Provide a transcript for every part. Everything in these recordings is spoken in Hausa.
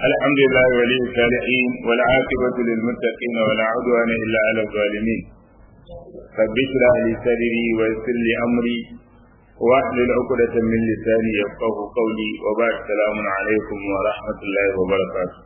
الحمد لله ولي الصالحين والعاقبة للمتقين ولا عدوان إلا على الظالمين رب اشرح لي صدري ويسر لي أمري واحلل عقدة من لساني يفقه قولي وبعد السلام عليكم ورحمة الله وبركاته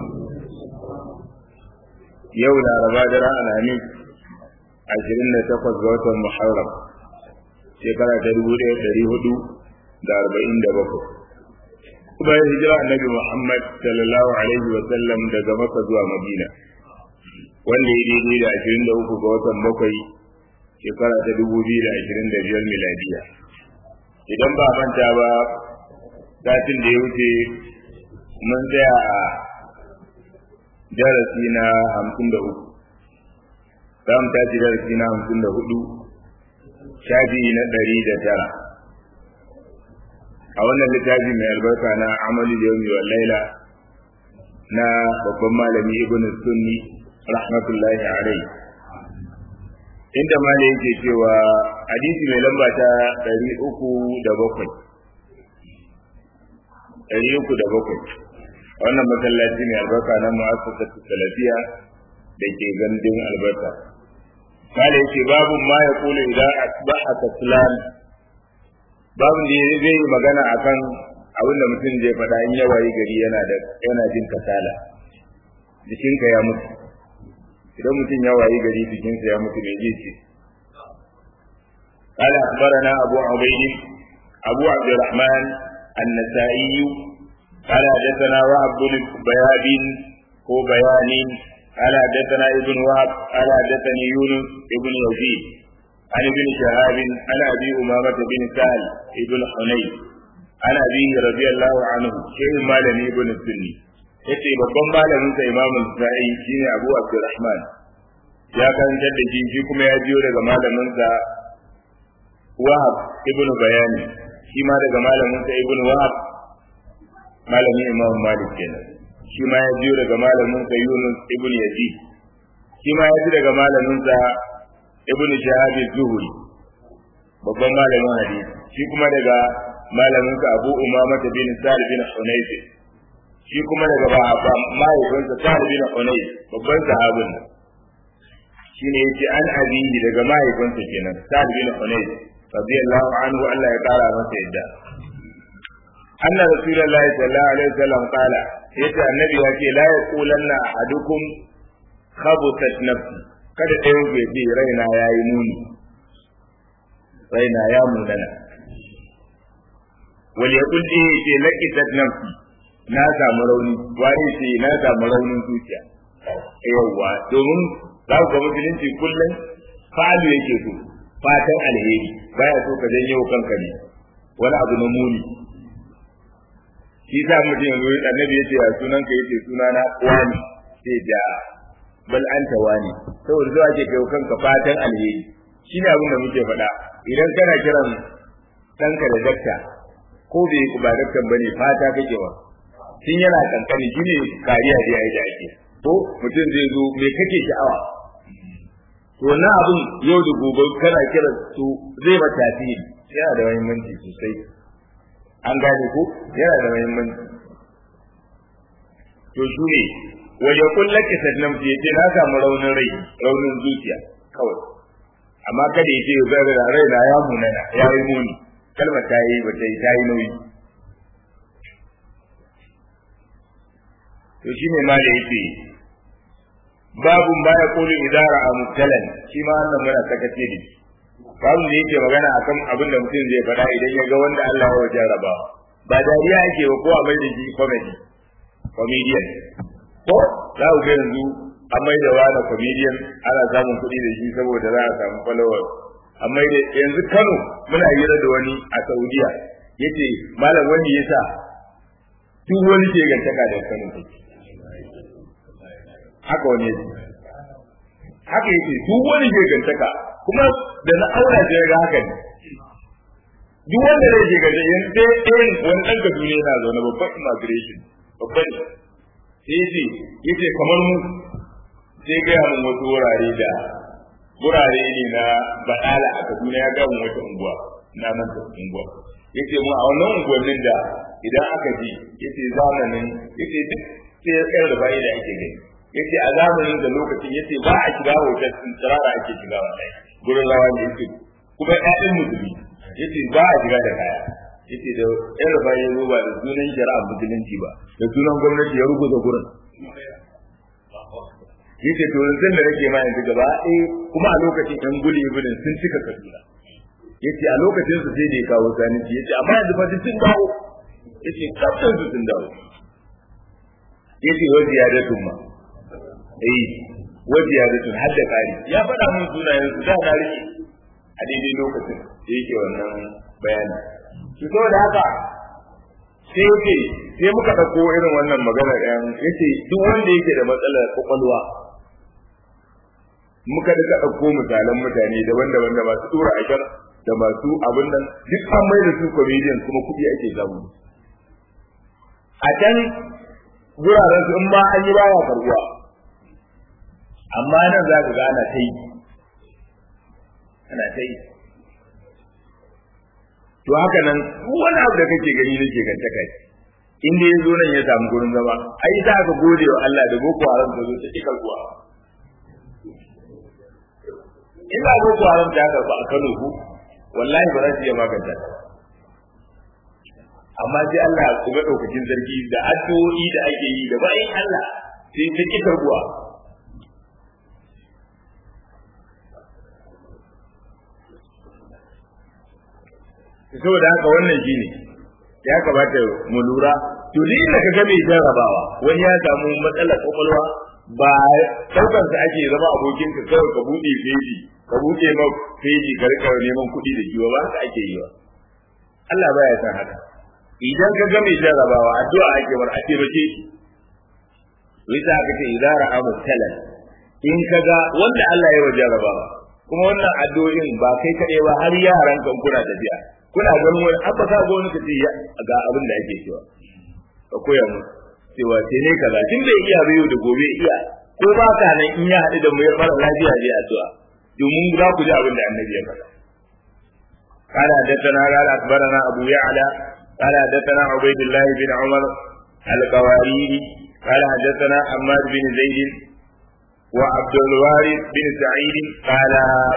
يوم الأربعاء درع الحميد عشرين تقص غوث المحرم shekara ta dubu ɗaya ɗari hudu da arba'in da bakwai bayan hijira annabi Muhammad sallallahu alaihi wa sallam daga Makka zuwa Madina wanda ya daidai da ashirin da uku ga watan bakwai shekara ta dubu biyu da ashirin da biyar miladiya idan ba manta ba satin da ya wuce mun tsaya a darasi na hamsin da uku za mu tashi darasi na hamsin da hudu shafi na ɗari da tara a wannan littafi mai albarka na amalu yawmi wal laila na babban malami ibn sunni rahmatullahi alaihi inda malami yake cewa hadisi mai lamba ta ɗari uku da bakwai ɗari uku da bakwai wannan masallaci mai albarka na mu'assasatu salafiya da ke gandun albarka kale yake babu ma ya kula idan asbaha kaslan babu da zai yi magana akan abin da mutum zai faɗa in ya wayi gari yana da yana jin kasala jikinka ya mutu idan mutum ya wayi gari jikinsa ya mutu bai ji ce قال أخبرنا أبو عبيد أبو عبد الرحمن النسائي قال حدثنا وهب بن بياب هو بيان قال حدثنا ابن وهب قال حدثني يونس ابن يزيد عن ابن شهاب عن ابي امامه بن سهل ابن حنين عن ابيه رضي الله عنه شيخ مالك ابن السني yace babban malamin sa Imam Al-Sa'i shine Abu Abdurrahman ya karantar da shi shi kuma ya jiyo daga malamin sa Wahab ibn Bayani shi ma daga malamin sa Ibn Wahab malamin Imam Malik kenan shi ma ya jiyo daga malamin sa Yunus ibn Yazid shi ma ya ji daga malamin sa ibn Shahab az-Zuhri babban malamin hadisi shi kuma daga malamin sa Abu Umama bin Sa'id bin Hunayf shi kuma daga baba mahaifin sa Sa'id bin Hunayf babban sahabin shine yace an abiyi daga mahaifin sa kenan Sa'id bin Hunayf radiyallahu anhu Allah ya kara masa yadda anna rasulullahi sallallahu alaihi wasallam qala yace annabi ya ce la yaqulanna ahadukum khabutat nafsi kada ɗayan ku ce raina yayi muni raina ya munana wal yaqul ji ce laqitat nafsi na samu rauni wani ce na samu raunin zuciya yawwa domin za ku ga musulunci kullum fa'alu yake so fatan alheri baya so ka janyo kanka ne wani abu na muni shi sa mutum yanzu annabi yace ya sunan ka yace sunana wani sai da bal anta wani saboda zuwa ke kai kanka fatan alheri shine abin da muke faɗa idan kana kiran ɗanka da dakta ko bai ku ba daktan bane fata kake wa tun yana kankani shine kariya da yayi da ake ko mutum zai zo me kake sha'awa to na abin yau da gobe kana kiran su zai ba tasiri yana da muhimmanci sosai an gane ko yana da muhimmanci to shi ne waje kullum ki sannan ce ce na samu raunin rai raunin zuciya kawai amma kada ya ce zai da rai na ya munana ya yi muni kalmar ta yi ba ta yi ta yi nauyi to shi ne ma da yake babu ba ya kulu idara a mutalan shi ma wannan muna sakace da shi babu da yake magana akan abin da mutum zai faɗa idan ya ga wanda Allah ya jarraba ba dariya yake ba ko a mai da shi comedy comedian ko za ku ga yanzu an mai da wani comedian ana samun kuɗi da shi saboda za a samu followers amma da yanzu Kano muna hira da wani a Saudiya yace malam wani yasa duk wani ke gantaka da Kano take haka wani yake haka yake duk wani ke gantaka kuma da na aura sai ga haka ne duk wanda zai je gaje yan sai irin wani dan ka duniya yana zaune babban immigration babban sai yace yace kamar mu sai ga mun wasu wurare da wurare ne na badala a Kaduna ya ga mun wata unguwa na nan ta unguwa yace mu a wannan unguwannin da idan aka ji yace zamanin yace duk sai ya tsayar da bayi da ake gani yace a zamanin da lokacin yace ba a shiga hotel din tsirara ake shiga wallahi gurin rawa ne yace kuma ƴaƴan musulmi yace ba a shiga da kaya yace da ƴan rufa ya zo ba da sunan shari'a musulunci ba da sunan gwamnati ya rubuta gurin yace to yanzu da nake ma yanzu gaba eh kuma a lokacin ɗan guli ibinin sun cika kaduna yace a lokacin su sai da ya kawo zaniji yace amma yanzu fa sun dawo yace kafin su sun dawo yace wa ziyadatun ma eh wa ziyadatun har da kari ya faɗa mun sunayen su da na rike a daidai lokacin da yake wannan bayani to saboda haka sai yake sai muka ɗauko irin wannan magana ɗayan yace duk wanda yake da matsalar kwakwalwa muka duka ɗauko misalan mutane daban-daban da masu tura ashar da masu abin nan duk an mai da su comedian kuma kuɗi ake samu a can guraren su in ma an yi baya karbuwa amma nan za ka ga ana ta yi ana ta yi to haka nan wani abu da kake gani na ke ganta kai in dai zo nan ya samu gurin zama ai ta aka gode wa Allah da boko haram ta zo ta ki karbuwa in ba boko haram ta karbu a Kano ku wallahi ba za su iya maganta ta amma sai Allah ya kuma daukakin zargi da addu'o'i da ake yi da bayan Allah sai ta ki karbuwa saboda haka wannan shine ya kamata mu lura to ni da kaga mai jarrabawa wani ya samu matsalar kwakwalwa ba daukar sa ake zama abokin ka kawai ka bude feji ka bude ma feji ka rika neman kuɗi da jiwa ba haka ake yi ba Allah baya san haka idan ka ga mai jarrabawa addu'a ake war a taimake shi wita aka ce idan ra'a mutalan in ka ga wanda Allah ya wa jarrabawa kuma wannan addu'o'in ba kai kaɗai ba har yaran kan kuna tafiya kuna ganin wani abba ka ga wani kace ga abin da ake cewa ka koya mu cewa sai ne kaza tun bai iya bayo da gobe iya ko ba ka nan in ya haɗu da mu ya fara lafiya je addu'a domin za ku ji abin da annabi ya faɗa قال حدثنا قال اخبرنا ابو يعلى قال حدثنا عبيد الله بن عمر القواريري قال حدثنا حماد بن زيد وعبد الوارث بن سعيد قال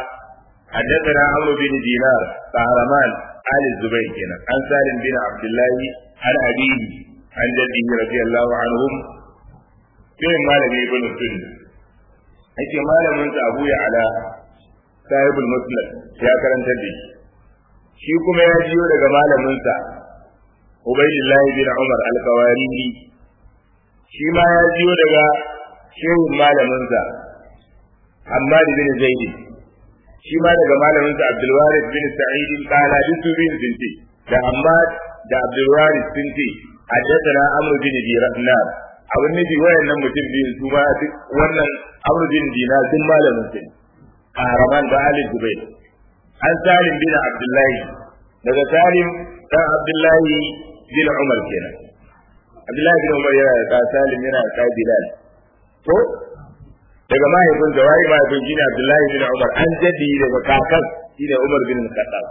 حدثنا عمرو بن دينار قهرمان آل الزبير كنا عن سالم بن عبد الله عن أبيه عن جده رضي الله عنهم كيف مالك ابن السنة ake malamin sa Abu Ya'la sahibul muslim ya karanta da shi kuma ya jiyo daga malamin sa Ubaydullah bin Umar al-Qawariri shi ma ya jiyo daga shehu malamin sa Hammad bin Zaid shi ma daga malamin sa Abdul Waris bin Sa'id qala bisu bin binti da Hammad da Abdul Waris bin ti haddathana Amr bin Dinar abin nufi wayannan mutum biyu su ma duk wannan Amr bin Dinar duk malamin sa Kahraman da Ali Zubair an Salim bin Abdullahi daga Salim dan Abdullahi bin Umar kenan Abdullahi bin Umar yana da Salim yana da Bilal to daga mahaifin da wai mahaifin shi ne Abdullahi bin Umar an jadi daga kakan shi ne Umar bin Khattab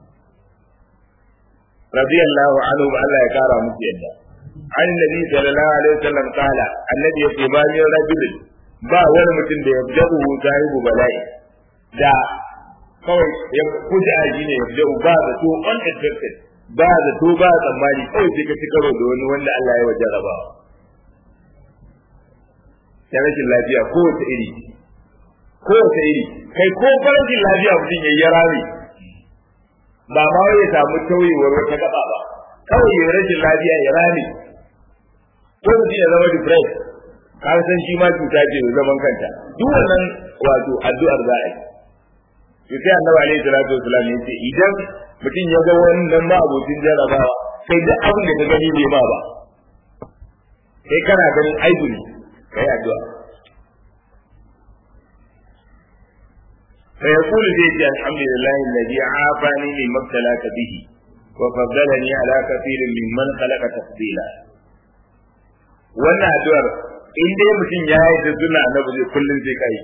radiyallahu anhu Allah ya kara musu yadda an nabi sallallahu alaihi wasallam kala annabi ya ce bani rajulin ba wani mutum da ya jabu sahibu bala'i da kawai ya kuji aji ne ya jabu ba da to unexpected ba da to ba tsammani kawai sai ka ci karo da wani wanda Allah ya wajaraba ta rashin lafiya kowace iri kowace iri kai ko farashin lafiya mutum ya yi rami ba ma wai ya samu tauyewar wata gaba ba kawai ya rashin lafiya ya rami ko mutum ya zama depressed ka san shi ma cuta ce mai zaman kanta duk wannan wato addu'ar za a yi to sai annabi alaihi salatu wasallam ya ce idan mutum ya ga wannan ma abokin jarabawa sai duk abin da ka gani bai ba ba sai kana ganin aibu ne kai addu'a فيقول ذي الحمد لله الذي عافاني مما ابتلاك به وفضلني على كثير ممن خلق تفضيلا wannan addu'ar in dai mutum ya yi da suna na zai kullum sai kai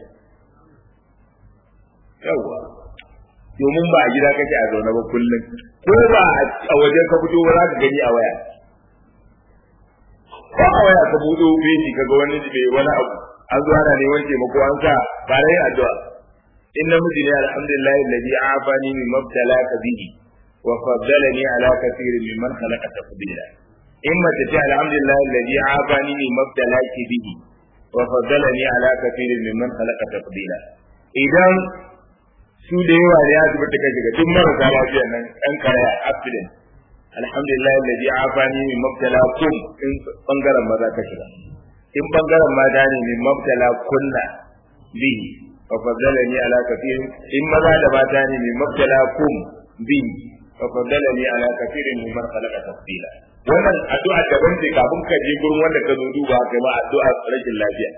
yawa domin ba a gida kake a zaune ba kullum ko ba a wajen ka fito ba za ka gani a waya ko a waya ka buɗo beji kaga wani bai wani abu an zo ana neman taimako an sa ba na yin addu'a in namiji ne alhamdulillah alladhi afani min mabtalaka bihi wa faddalani ala kathirin mimman khalaqa tafdila in mace ce alhamdulillah alladhi afani min mabtalaki bihi wa faddalani ala kathirin mimman khalaqa tafdila idan su da yawa ne ya zubar da kai daga duk marasa lafiya nan ɗan karaya accident alhamdulillah alladhi afani min mabtalakum in bangaren maza ka shiga in bangaren mata ne min mabtala kunna bihi fa faddalani ala kathirin in maza da mata ne min mabtala kum bihi fa faddalani ala kathirin mimman khalaqa tafdila wannan addu'a daban ce kafin ka je gurin wanda ka zo duba kai ma addu'a rashin lafiya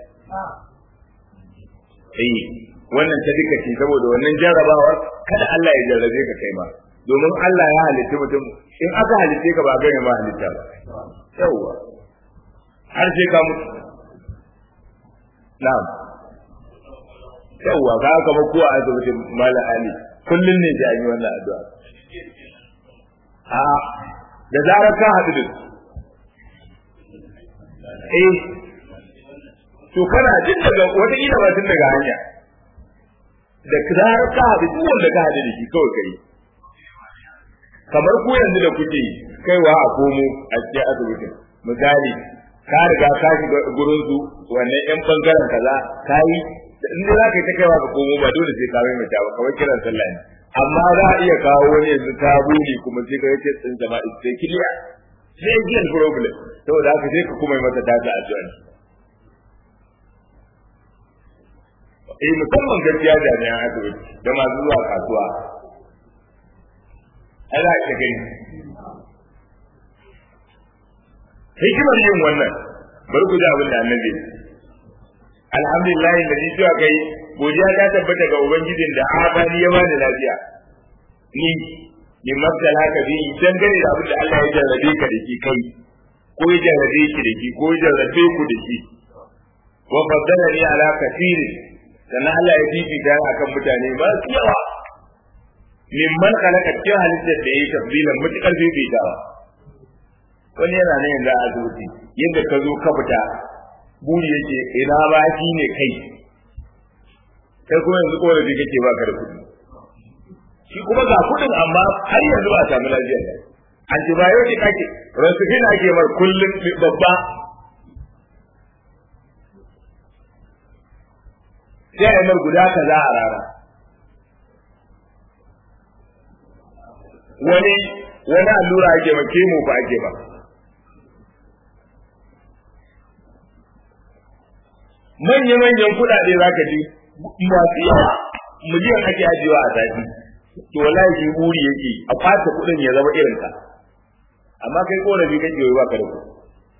eh wannan ta duka ce saboda wannan jarrabawar kada Allah ya jarrabe ka kai ma domin Allah ya halitta mutum in aka halitte ka ba gane ma halitta ba yawwa har sai ka mutu na'am yawwa ga aka ba kuwa asibitin mala ali kullun ne ji an yi wannan addu'a a da zarar ka haɗu da eh to kana jin daga wata ila ba tun daga hanya da zarar ka haɗu duk wanda ka haɗu da shi kawai kai kamar ku yanzu da kuke kaiwa a komo a cikin asibitin misali ka riga ka shiga gurin su wannan yan bangaren kaza ka yi in dai za ka yi ta kaiwa ka komo ba dole sai ka mai mata ba kawai kiran sallah ne amma za a iya kawo wani yanzu ta bude kuma sai ka yace tsin jama'a sai kiliya sai giyan problem saboda haka sai ka kuma yi mata ta addu'a eh musamman gaskiya jami'an asibiti da masu zuwa kasuwa ana ka gani hikimar yin wannan bari ku ji abin da annabi alhamdulillah da ni cewa kai godiya ta tabbata ga ubangijin da abani ya bani lafiya ni min mabdal haka bi dan gane da abin da Allah ya jarrabe ka da shi kai ko ya jarrabe ki da shi ko ya jarrabe ku da shi wa faddalani ala kathirin sannan Allah ya fifita akan mutane ba su yawa mimman khalaqa cikin halittar da yayi tafdilan mutakar fifitawa wani yana nan yanzu a asibiti yadda ka zo ka fita buri yake ina ba shi ne kai kai kuma yanzu korafi kake baka da kuɗi shi kuma ga kuɗin amma har yanzu ba a samu lafiya ba antibiotic ake rasufin ake mar kullum babba sai a yi mar guda kaza a rana wani wani allura ake ma kemo ba ake ba manya-manyan kuɗaɗe za ka ji masu yawa miliyan ake ajiyewa a sati to wallahi shi buri yake a fata kuɗin ya zama irin ka amma kai korafi kake yi ba ka da kuɗi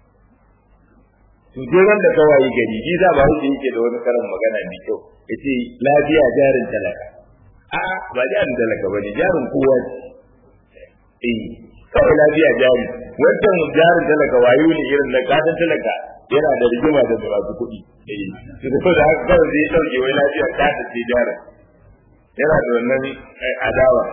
to sai ran da kawai gari shi za ba shi yake da wani karin magana mai kyau yace lafiya jarin talaka a ba jarin talaka bane jarin kowa eh kawai lafiya jari wancan jarin talaka wayo ne irin na kadan talaka yana da rigima da masu kuɗi eh to da haka kawai zai dauke wai lafiya ta ta ce jarin yana da wannan adawa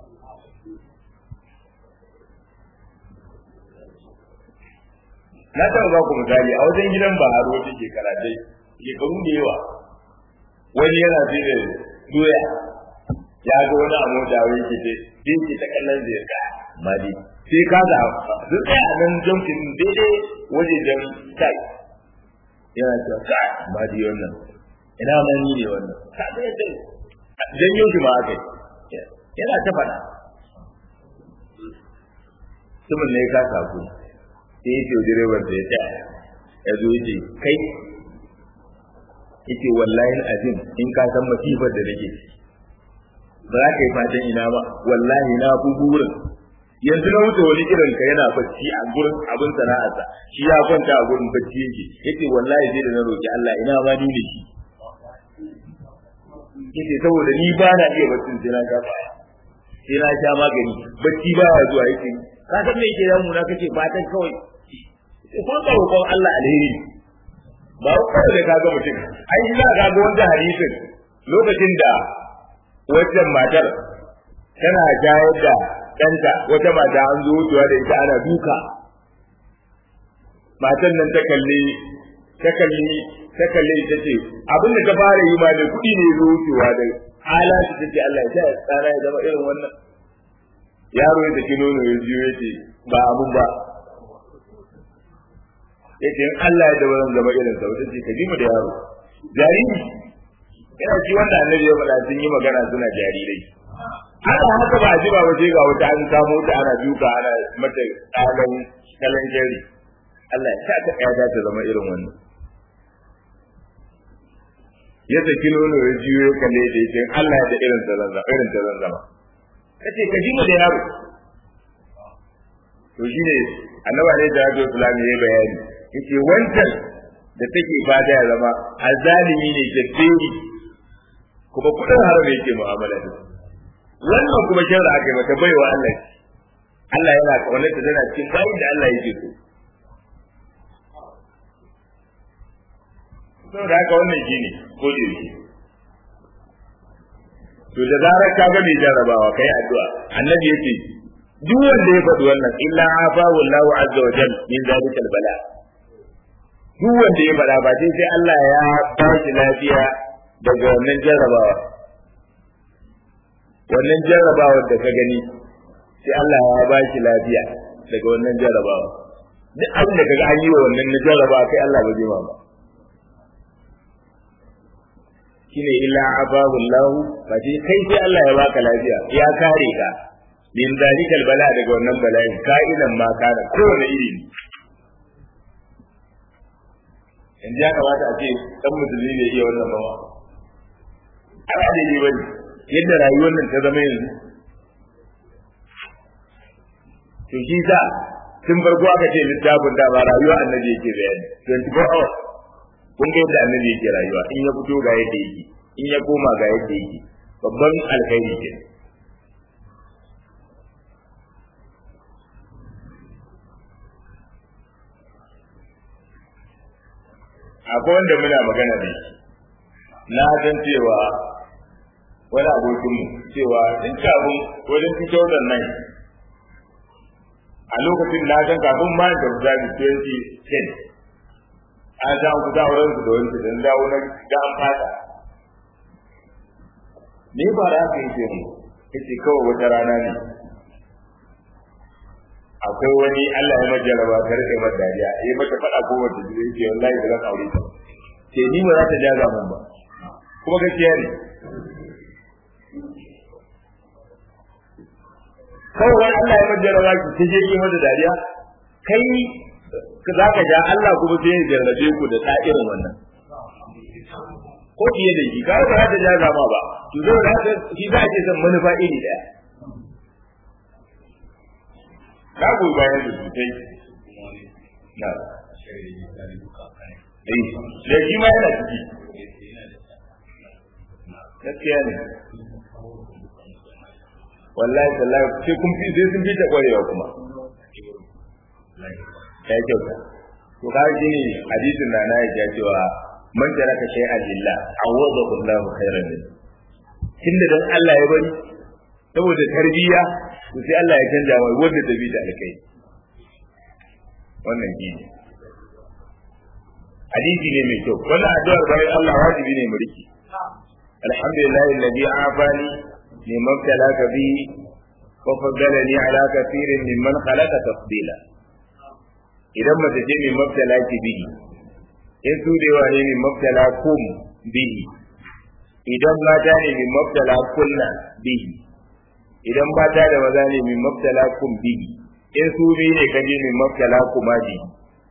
na taɓa ba ku misali a wajen gidan baharo wata shekara dai shekaru da yawa wani yana fi da doya ya ga wani a mota wai ke ce sai ke ta kallon zai ka mali sai ka ga duk ɗaya a nan jamfin daidai wajejen kai yana cewa ka mali wannan ina ma ni ne wannan ka ga yadda janyo shi ma aka yi yana ta faɗa mutumin ne ka saku sai ya ce direban da ya tsaya ya zo ya ce kai yace wallahi azim in ka san masifar da nake ba za ka yi fatan ina ba wallahi na fi burin yanzu na wuce wani irin ka yana bacci a gurin abin sana'arsa shi ya kwanta a gurin bacci yake yace wallahi sai da na roki Allah ina ma ni ne shi yace saboda ni ba na iya baccin sai na sha baya sai na sha magani bacci ba ya zuwa yake ka san me yake yamu na kace fatan kawai sai kun ka roƙon Allah alheri ba kawai da kaga mutum ai ina ga ga wanda hadisin lokacin da wajen matar tana jayar da ɗanta wata mata an zo wucewa da ita ana duka matan nan ta kalli ta kalli ta kalli ta ce abin da ta fara yi ma da kuɗi ne zo wucewa da halatu ta ce Allah ya sa tsara ya zama irin wannan yaro ya tafi nono ya jiyo ya ce ba abun ba ya ce in Allah ya da wannan zama irin sa wata ce ka ji mu da yaro jariri yana ci wanda annabi ya faɗa sun yi magana suna jarirai haka haka ba a ji ba waje ga wata an kamo ta ana duka ana mata tsalan kalan jari Allah ya sa ta ƴaƴa ta zama irin wannan ya saki nono ya jiyo ya kalle da yake Allah ya da irin ta zan irin ta zan zama kace ka ji mu da yaro to shine annaba ne da Abdul Salam ya bayani yace wancan da take fata ya zama azalimi ne jadderi kuma kudin haram yake mu'amala da wannan kuma sharra aka yi mata baiwa Allah Allah yana kaunar ta tana cikin bayin da Allah yake so saboda haka wannan shine ko da yake to da zarar ka ga mai jarabawa kai addu'a annabi yake duk wanda ya faɗi wannan illa afahu Allahu azza wa jalla min zalikal bala duk wanda ya faɗa ba sai sai Allah ya ba shi lafiya daga wannan jarrabawa wannan jarrabawar da ka gani sai Allah ya ba shi lafiya daga wannan jarrabawa duk abin da kaga an yi wa wannan na jarrabawa kai Allah ba zai ma ba shine illa afahu Allah ba sai kai sai Allah ya baka lafiya ya kare ka min zalikal bala daga wannan bala'i ka'ilan ma kana kowane iri ne in ya kamata a ce dan musulmi ne iya wannan bawa ana da ne bane yadda rayuwar nan ta zama yanzu to shi sa tun farko aka ce littafin da ba rayuwa annabi yake bayani 24 hours kun ga yadda annabi yake rayuwa in ya fito ga yadda yake in ya koma ga yadda yake babban alkhairi ke akwai wanda muna magana da shi na san cewa wani abokinmu cewa in kafin wajen fito da nan a lokacin na san kafin ma da zabi 2010 an sa ku da wurin su da wani su dan dawo na ga an fata ni ba ra ka yi mu kace kawai wata rana ne akwai wani Allah ya majalaba ta rike mata dariya yayi mata fada ko wata jire yake wallahi ba zan aure ta ce ni ba za ta jaza mun ba kuma gaskiya ne kawai Allah ya majalaba ki ta je ki mata dariya kai za ka ja Allah kuma sai ya jarrabe ku da irin wannan ko fiye da shi kawai ba za ta jaza ma ba to zai da haka shi za a ce san manufa iri daya na goyi bayan da sosai na da shi ma yana ciki gaskiya ne wallahi tallahi sai kun fi sai sun fi ta kwarewa kuma ya kyauta to ka ji ne hadisin da na ya cewa man taraka shay'an lillah awadahu Allah khairan min tunda dan Allah ya bari saboda tarbiyya to sai Allah ya canja mai wanda ta bi da alkai wannan ji ne hadisi ne mai kyau wannan addu'ar bayan Allah wajibi ne mu riki alhamdulillah alladhi afani liman talaka bi wa faddalani ala kathirin mimman khalaqa tafdila idan mace ce mai mabtala ki bihi in su da yawa ne mai mabtala kum bihi idan mata ne mai mabtala kunna bihi idan mata da maza ne mai mabtala kum bihi in su biyu ne kaje mai mabtala kuma bihi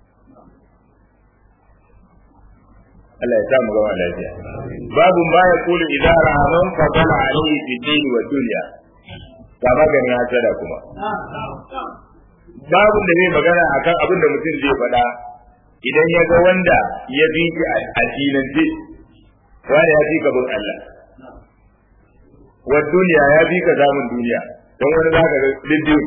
Allah ya sa mu gama lafiya babu ma ya kulu idan rahaman fadala alayhi fi dini wa dunya ga maganin hasada kuma babun da zai magana akan abin da mutum zai faɗa idan ya ga wanda ya bi shi a dinance wani ya fi ka bin Allah wa duniya ya fi ka zamun duniya don wani za ka ga liddiyo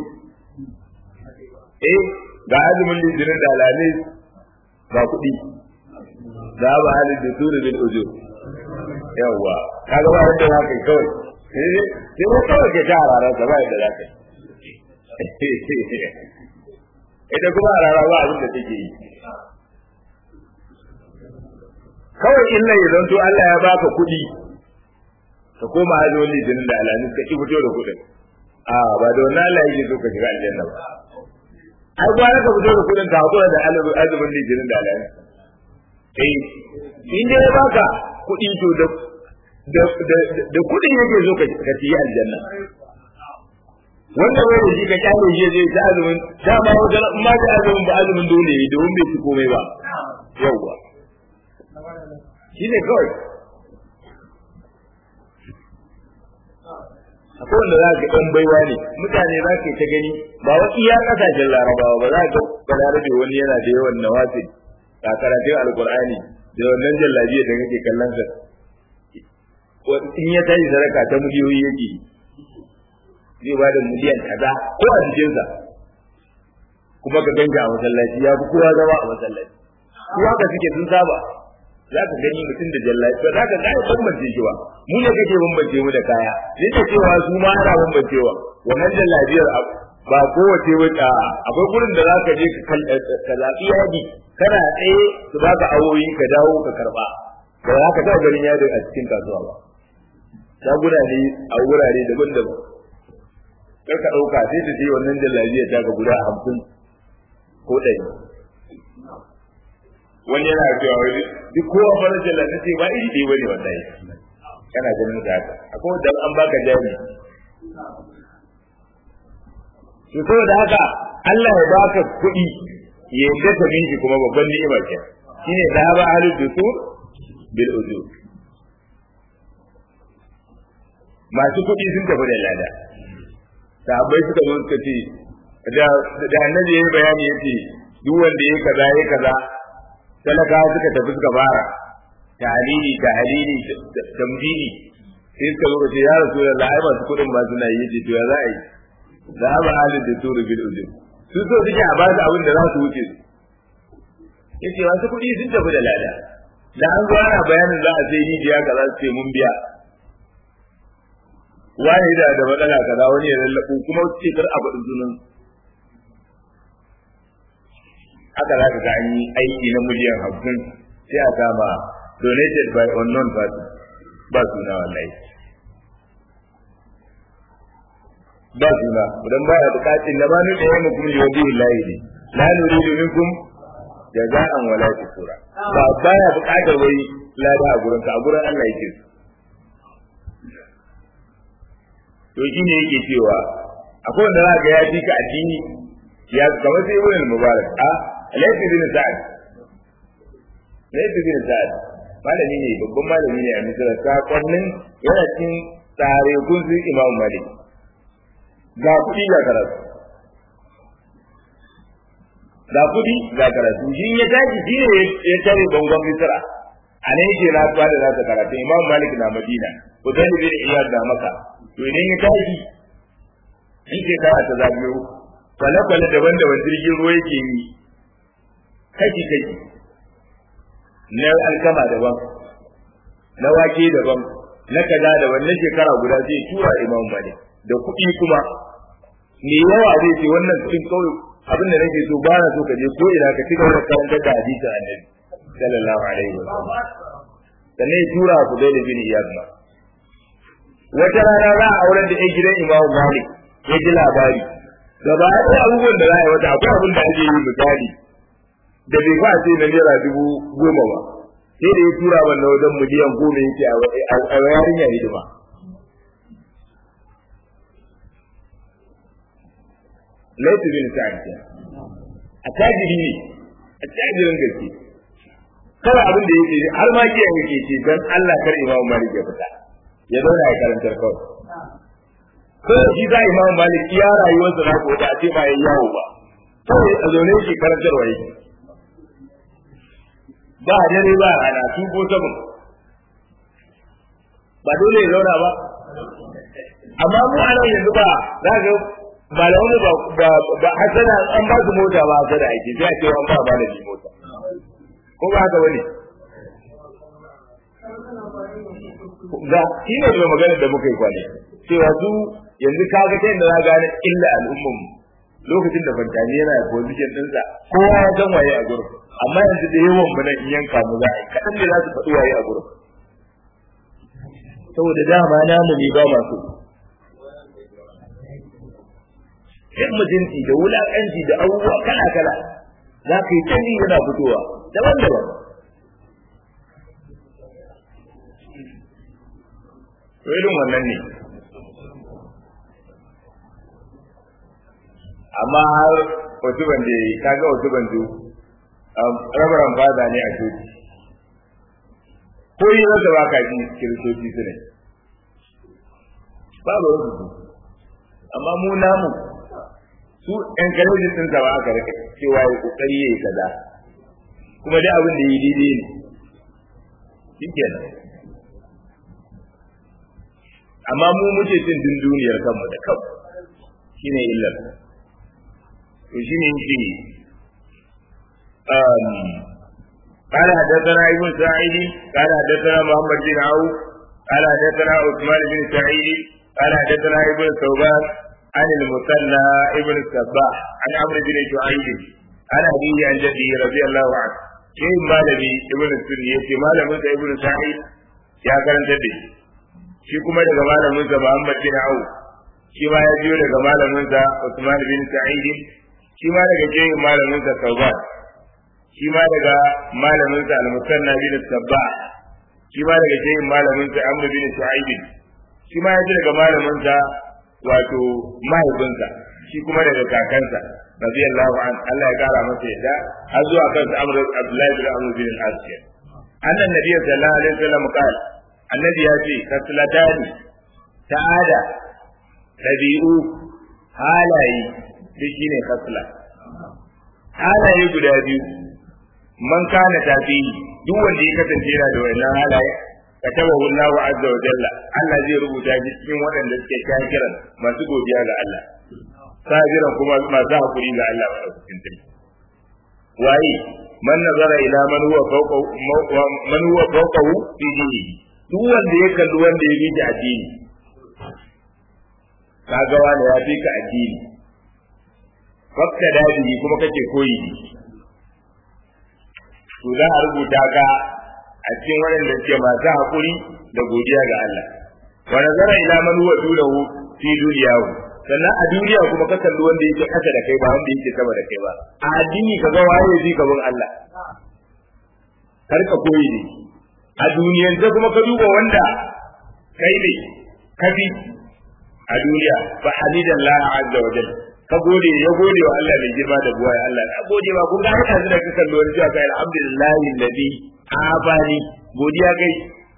eh ga azumin liddirin da alalai ba kuɗi za ba halin da suru bin ujo yawwa kaga ba wanda za ka yi kawai sai ko kawai ke ta hararar ka ba yadda za ka yi ita kuma a rara ba abin da take yi kawai illa ya zanto Allah ya baka kuɗi ka koma hajjin litinin da alamis ka ki fito da kuɗin a ba da wannan Allah yake so ka shiga aljanna ba ai gwara ka fito da kuɗin ka hakura da azumin litinin da alamis eh in dai ya baka kuɗi to da da kuɗin yake so ka ci aljanna wanda bai da shi ka kyale shi zai ta azumin dama wajen in ma ta azumin ba azumin dole ne domin bai ci komai ba yauwa shi ne kawai akwai wanda za ka ɗan baiwa ne mutane za ka ta gani ba wa iya ƙasashen larabawa ba za ka balarabe wani yana da yawan nawafil ga karatun alkur'ani da wannan jallabiya da kake kallon sa in ya tashi sadaka ta miliyoyi yake zai ba da miliyan kaza ko a jikinsa kuma ka ganga a masallaci ya fi kowa zama a masallaci su haka suke sun saba za ka gani mutum da jallaci ba za ka gane bambance shi ba mu ne kake bambance mu da kaya duk da cewa su ma ana bambancewa wannan jallabiyar ba kowace wata akwai gurin da za ka je ka zaɓi yadi kana tsaye su ba ka awoyi ka dawo ka karɓa ba za ka taɓa ganin yadi a cikin kasuwa ba shaguna ne a wurare daban-daban kar ka ɗauka sai ta je wannan jallabiyar ta ga guda hamsin ko ɗari wani yana cewa wani duk kowa fara jallabi ce ba iri ɗaya bane wallahi kana ganin da haka akwai wanda an baka jari to saboda haka Allah ya baka kuɗi ya yadda ka bin shi kuma babban ni'ima ce shine da ba ahlul dusur bil ujur masu kuɗi sun tafi da lada sahabbai suka zo suka ce da da annabi yayi bayani yace duk wanda yayi kaza yayi kaza talaka suka tafi suka fara tahlili tahlili tamdini sai suka zo ce ya rasulullah ai masu kuɗin ba suna yi yace to ya za a yi za ba halin da turu bil ujur su so suke a ba su abin da za su wuce su yace masu kuɗi sun tafi da lada da an zo ana bayanin za a sai rijiya kaza su ce mun biya wani da da matsala kaza wani ya lallabu kuma su ce kar a faɗin sunan haka za ka ga an yi aiki na miliyan hamsin sai a kama donated by unknown party ba suna wallahi ba suna idan baya bukatun da bani da yayin kuma yodi lillahi ne la nuridu minkum jaza'an wala shukura ba baya bukatar wai lada a gurin ka a gurin Allah yake to shi ne yake cewa akwai wanda za ga ya fi ka addini ya kamar sai ibn mubarak a laifi bin sa'ad laifi bin sa'ad malami ne babban malami ne a misira sakonnin yana cin tsare kun su imamu malik ga kuɗi ga karatu ga kuɗi ga karatu shi ya tashi shi ne ya tare bangon misira a nan yake na da nasa karatu imamu malik na madina ko dan bin iyad da maka to idan ya tashi in ke kara ta zagayo kwale-kwale daban-daban jirgin ruwa yake yi kashi-kashi na alkama daban na wake daban na kaza daban na shekara guda zai tura imam malik da kuɗi kuma me yawa zai ce wannan cikin kawai abin da nake so ba na so ka je ko ina ka ci gaba da karantar da hadisin annabi sallallahu alaihi wa sallam sannan ya tura ku dai da bin iyad ma wata rana za a auren da ɗan gidan imam malik ya ji labari gaba ɗaya abubuwan da za a yi wata akwai abin da ake yi misali da bai fa ce na naira dubu goma ba sai da ya tura wannan wajen miliyan goma yake a yarinya hidima laifu bin sa'ad a tajiri ne a tajirin gaske kawai abin da yake har ma kiyan yake ce don Allah kar imamu malik ya fita ya zauna ya karantar kawai ko shi za imamu malik iya rayuwarsa na ko da a ce ba ya yawo ba kawai a zaune shi karantarwa yake ba dare ba rana su ko sabon ba dole ya zauna ba amma mu a nan yanzu ba za ga ba da wani ba ba hasana an ba su mota ba hasana ake sai a ce an ba ba da ni mota ko ba haka bane ga shi ne da magana da muka yi kwane cewa su yanzu ka ga kai da za gane illa al'umman lokacin da fantani yana position ɗinsa kowa ya san waye a gurin amma yanzu da yawan mu nan in yanka mu za a yi kaɗan ne za su faɗi waye a gurin saboda dama namu ne ba masu yan mutunci da wulaƙanci da abubuwa kala kala za ka yi canji yana fitowa daban daban to irin wannan ne amma har wasu bande kaga wasu bandu rabaran fada ne a coci ko yi wanda ba ka ji kiristoci su ne ba ba wasu amma mu namu su encourage din sa ba aka rike cewa ya kokari yayi kaza kuma dai abin da yi daidai ne shikenan amma mu muke cin din duniyar kanmu da kanmu shine illar to shine yake um قال حدثنا ابن سعيد قال حدثنا محمد بن عوف قال حدثنا عثمان بن سعيد قال حدثنا ابن ثوبان عن المثنى ابن الصباح عن عمرو بن شعيب عن أبيه عن جده رضي الله عنه شيء مالبي ابن السني يتي مالبي ابن سعيد يا كرم جده shi kuma daga malamin sa Muhammad bin Auf shi ma ya biyo daga malamin sa Usman bin Sa'id shi ma daga jeyin malamin sa Tawban shi ma daga malamin sa Al-Musanna bin Sabbah shi ma daga jeyin malamin sa Amr bin Sa'id shi ma ya ji daga malamin sa wato mahaifinsa shi kuma daga kakansa radiyallahu an Allah ya kara masa yadda har zuwa kan Amr Abdullahi bin Amr bin al-As annan nabiy sallallahu alaihi wasallam qala annabi ya ce kaslatani ta'ada dabi'u halaye shi shine kasla halaye guda biyu man kana tafi duk wanda ya kasance yana da wannan halaye katabahu Allahu azza wa jalla Allah zai rubuta shi cikin waɗanda suke kafiran masu godiya ga Allah sabiran kuma masu hakuri ga Allah wa cikin sarki waye man nazara ila man huwa fawqahu man huwa fawqahu fi dinihi duk wanda ya kalli wanda ya bi addini kaga wani ya fi ka addini fakka dadi kuma kake koyi to za a rubuta ka a cikin waɗanda suke masu haƙuri da godiya ga Allah wa nazara ila man huwa dunahu fi dunyahu sannan a duniya kuma ka kalli wanda yake kasa da kai ba wanda yake sama da kai ba a addini ka ga waye zai ka bin Allah kar ka koyi ne a duniyan da kuma ka duba wanda kai ne kafi a duniya fa hamidallah azza wa jalla ka gode ya gode wa Allah mai girma da buwaya Allah na gode ba kun ga haka da ka kalli wani cewa kai alhamdulillahi alladhi abani godiya kai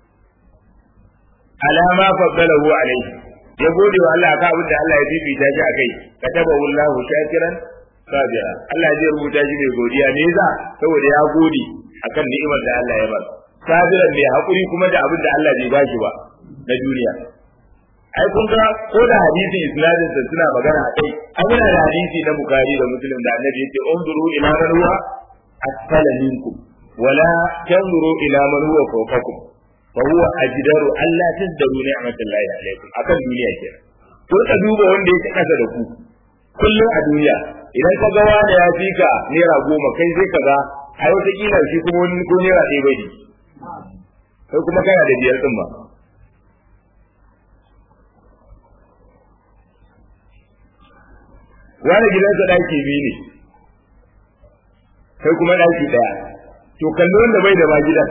alama faddalahu alaihi ya gode wa Allah ka abin da Allah ya fifita shi akai kataba wallahu shakiran sabira Allah zai rubuta shi mai godiya ne za saboda ya gode akan ni'imar da Allah ya ba sabiran mai hakuri kuma da abin da Allah bai bashi ba na duniya ai kun ga ko da hadisin isnadin da suna magana akai an yana da hadisi na bukari da muslim da annabi yace unzuru ila man huwa asfala minkum wala tanzuru ila man huwa fawqakum fa huwa ajdaru alla tazdaru ni'matallahi alaykum akan duniya kenan ko ka duba wanda yake kasa da ku kullum a duniya idan ka ga wanda ya fi ka naira goma kai sai ka ga ai wata kila shi kuma wani ko naira ɗaya bai kai kuma kana da biyar din ba wani gidansa ɗaki biyu ne kai kuma ɗaki ɗaya to kalli wanda bai da ba gidan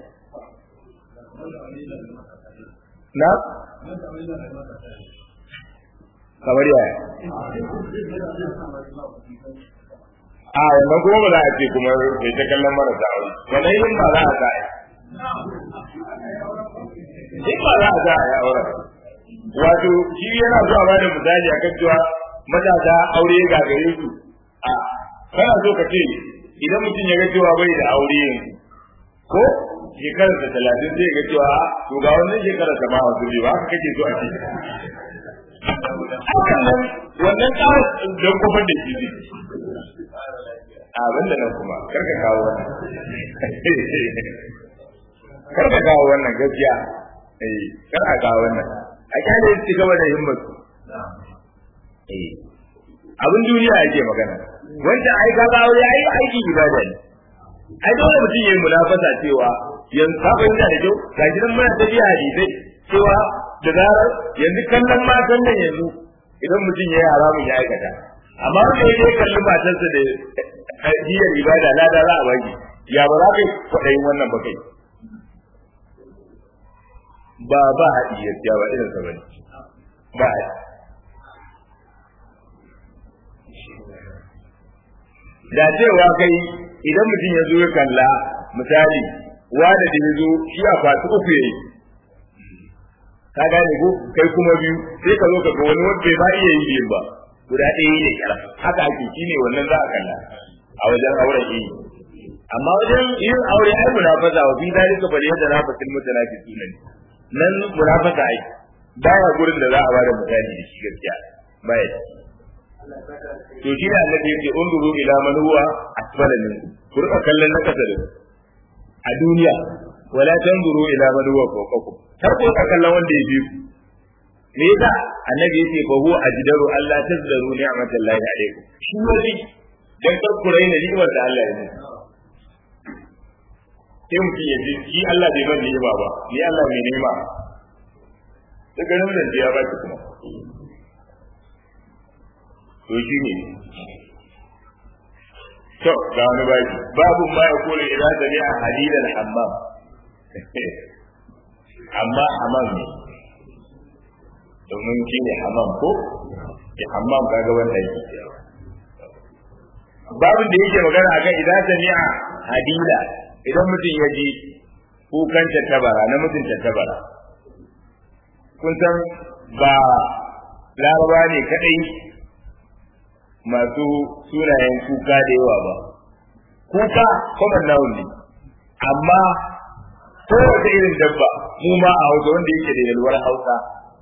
na kamar yaya a wannan kuma ba za a ce kuma bai ta kallon marasa aure wannan yin ba za a sa in ba za a sa a yi auren wato shi yana zuwa ba da misali a kan cewa matasa aure ga gare su a kana so ka ce idan mutum ya ga cewa bai da aure yanzu ko shekarar da talatin zai ga cewa to ga wannan shekarar ta ma wasu ne ba haka kake so a ce wannan tsarin don kofar da shi ne abin da nan kuma karka kawo wannan karka kawo wannan gaskiya eh karka kawo wannan a kyale su gaba da himmatu abin duniya yake magana wanda ai ka aure ai aiki ibada ne ai dole mutum yayi munafasa cewa yanzu ka fahimta da kyau ga shi nan muna tafiya hadisai cewa da zarar yanzu kallon matan nan yanzu idan mutum ya yi haramun ya aikata amma wanda ya je kalli matarsa da hiyar ibada lada za a baki ya ba za ka yi kwaɗayin wannan ba kai ba ba haɗi gaskiya ba irin sa bane ba haɗi da cewa kai idan mutum ya zo ya kalla misali wanda da ya zo shi a kwatu uku yayi ka gane ko kai kuma biyu sai ka zo ka ga wani wanda ba iya yi biyun ba guda ɗaya ne kira haka ake shi ne wannan za a kalla a wajen auren yi amma wajen yin aure ai munafasa wa fi dalika bal yadda na fasil mutanafisin ne nan munafasa ai baya gurin da za a bada misali da shi gaskiya baya to shi ne annabi yake unduru ila man huwa asfala minkum ku rika kallon na kasa da a duniya wala tanzuru ila man huwa fawqakum har ku rika kallon wanda ya fi ku me yasa annabi yake fa huwa ajdaru Allah tazdaru ni'matallahi alaikum shi wani dan kar ku raina ni'imar da Allah ya muku sai mutum ya ji shi Allah bai ban ni'ima ba ni Allah mai ni'ima ta ganin da ya ba ki kuma to shi ne to ga wani baki babu ma ya kula idan da ne a hadidan hammam amma hammam ne domin shi ne hammam ko ya hammam kaga wanda yake babin da yake magana akan idan da ne a hadida idan mutum ya ji kukan tattabara na mutum tattabara kun san ba laraba ne kadai masu sunayen kuka da yawa ba kuka common noun ne amma kowace irin dabba mu ma a hausa wanda yake da yalwar hausa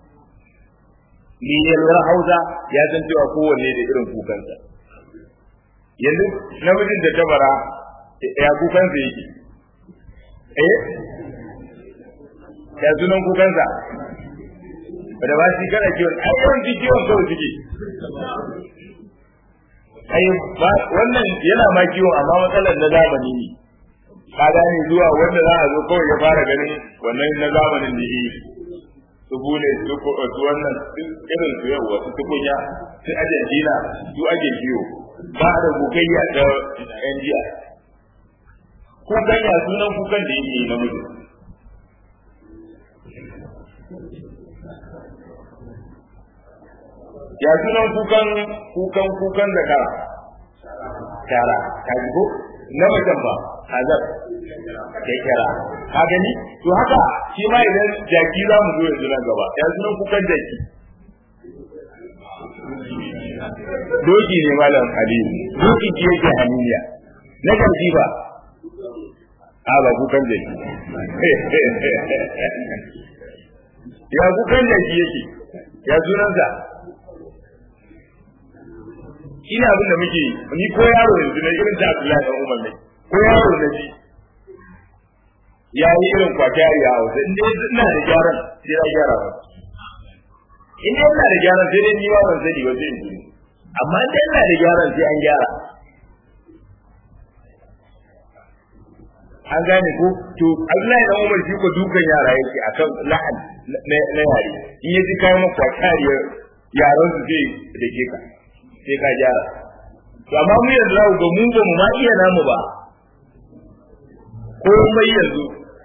ni yalwar hausa ya san cewa kowanne da irin kukansa yanzu namijin da tabara ya kukansa yake eh ya sunan kukansa da ba shi kana kiwon ai yawanci kiwon kawai suke ai wannan yana ma kiwon amma matsalar na zamani ne ka gane zuwa wanda za a zo kawai ya fara ganin wannan na zamanin da yi su bune su su wannan irin su yau wasu tukunya su argentina su ake kiwo ba da gogayya da yan jiya kukan ya sunan kukan da yake na mutum ya sunan kukan kukan kukan da ka tara ka ji ko na mutum ba hazar kai kira ka gani to haka shi ma idan jaki za mu zo yanzu nan gaba ya sunan kukan jaki doki ne malam aliyu doki ki yake haniya na jaki ba a ba kukan jaki ya kukan jaki yake ya sunansa ina abin da muke ni ko yaro yanzu na irin ta Abdullahi dan Umar ne ko yaro na ji ya yi irin kwakiyari a hausa in dai ina da gyaran sai ya gyara ba in dai ina da gyaran sai dai ni ba ban sani ba sai in amma in dai ina da gyaran sai an gyara an gane ko to Abdullahi dan Umar shi ko dukan yara yake akan la'an na yare in yaji kai maka kwakiyariyar yaran su zai dake ka sai ka gyara to amma mu yanzu za ga mu ba mu ma iya namu ba komai yanzu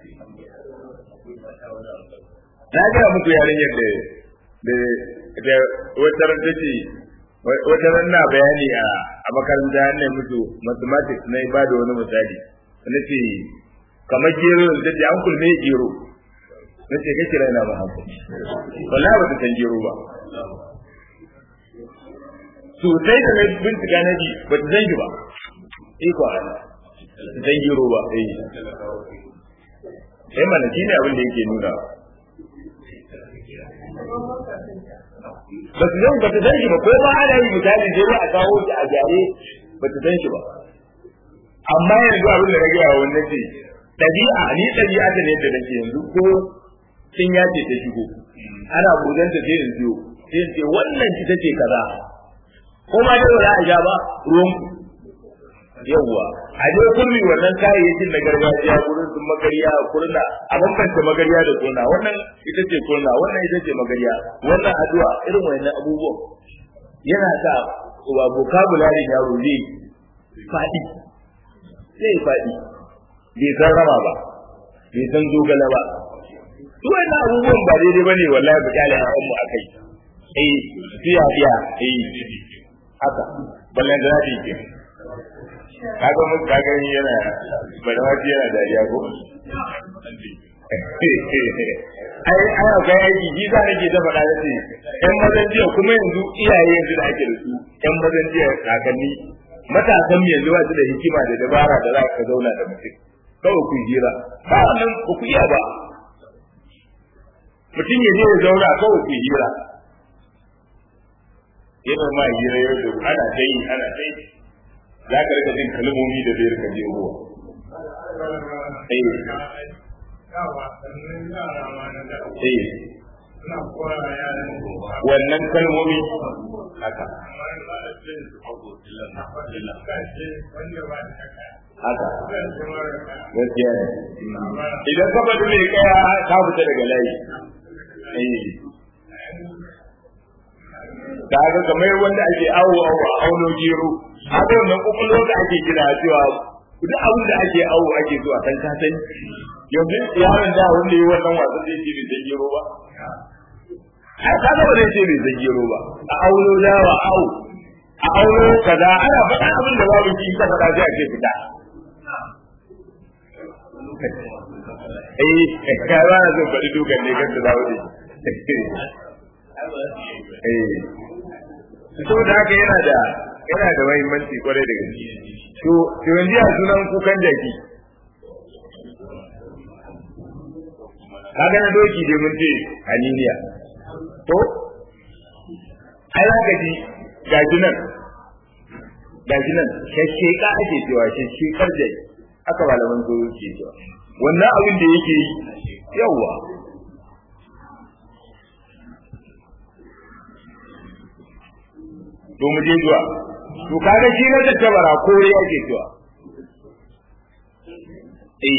na ga muku yarinyar da da da wata ran tace wata ran na bayani a a makaranta ne musu mathematics na ba da wani misali nace kamar gero da ta an kulme gero nace kake raina ba haka wallahi ba ta san gero ba sosai da na bincika na ji ba ta zangi ba iko Allah zan giro ba eh eh mana shine abin da yake nuna ba su zan ba ta zangi ba ko ba ana yi misali sai ba a kawo shi a gyare ba ta zangi ba amma yanzu abin da na gaya wa wannan ce ɗabi'a ni ɗabi'a ta ne da nake yanzu ko sun yace ta shigo ana budanta sai in biyo sai in ce wannan ita ce kaza ko ma dai wala a ja ba ruwan yawwa a je kurmi wannan kayayyakin na gargajiya gurin sun magariya kurna a bambanta magariya da kurna wannan ita ce kurna wannan ita ce magariya wannan addu'a irin wannan abubuwan yana sa wa vocabulary yaro zai faɗi zai faɗi bai san rama ba bai san dogala ba duk wannan abubuwan ba daidai ba ne wallahi mu kyale a mu akai eh fiya fiya eh haka ballan da zai ke kaga mun kaga yana balawaji yana dariya ko ai ai ga aiki ji za nake da faɗa da ce ƴan mazan jiya kuma yanzu iyaye yanzu da ake da su ƴan mazan jiya kakanni matasan mu yanzu ba su da hikima da dabara da za ka zauna da mutum kawai ku jira ba wannan ba ku iya ba mutum ya je ya zauna kawai ku hira yana ma hira yau da ana ta yi ana ta yi za ka rika jin kalmomi da zai rika jin ruwa wannan kalmomi haka haka gaskiya ne idan ka bada mai kaya ka fita daga layi da haka kamar wanda ake awo awo a auno gero haka wannan kokolon da ake kira cewa duk abin da ake awo ake zuwa san ka sani yanzu yaron da wanda yi wannan wasan zai ce bai san gero ba a kaga ba zai ce bai san gero ba a auno dawa awo a auno kaza ana faɗa abin da babu shi ka faɗa sai a ce fita eh ka ba na zan faɗi dukan ne kan da dawo ne eh saboda haka yana da yana da muhimmanci kwarai da gaske to to yanzu a sunan kukan jaki kaga na doki dai mun ce aniniya to ai za ka ji gaji nan gaji nan shashsheka ake cewa shashshekar jaki aka malaman zuwa ke cewa wannan abin da yake yi yawa to mu je zuwa to kaga shi na tattabara kore yake cewa eh